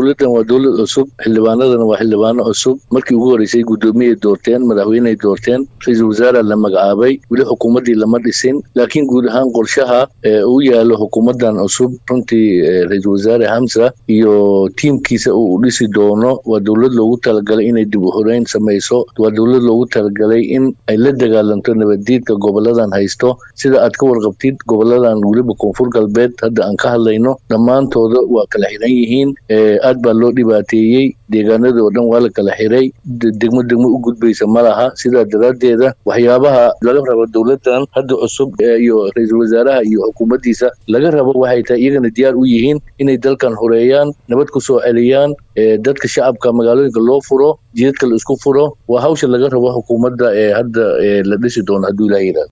dowladdan waa dowlad cusub xildhibaanadana waa xildhibaano cusub markii ugu horreysay guddoomiyay doorteen madaxweyney doorteen ra-iisul wasaara la magacaabay weli xukuumaddii lama dhisin laakiin guud ahaan qorshaha u yaalo xukuumaddan cusub runtii ra-iisul wasaare hamsa iyo tiimkiisa uu dhisi doono waa dowlad loogu talagalay inay dib u horeyn samayso waa dowlad loogu talagalay in ay la dagaalanto nabaddiidka goboladan haysto sida aad ka warqabtid goboladan weliba koonfur galbeed hadda aan ka hadlayno dhammaantooda waa kala xiran yihiin aad baa loo dhibaateeyey deegaanada oo dhan waa la kala xiray degmo degmo u gudbaysa ma laha sidaa daraaddeeda waxyaabaha laga rabo dowladdan hadda cusub iyo ra-iisul wasaaraha iyo xukuumaddiisa laga rabo waxay tahay iyagana diyaar u yihiin inay dalkan horeeyaan nabad ku soo celiyaan dadka shacabka magaalooyinka loo furo jidadka la isku furo waa hawsha laga rabo xukuumadda ee hadda la dhisi doono hadduu ilaha yidhahdo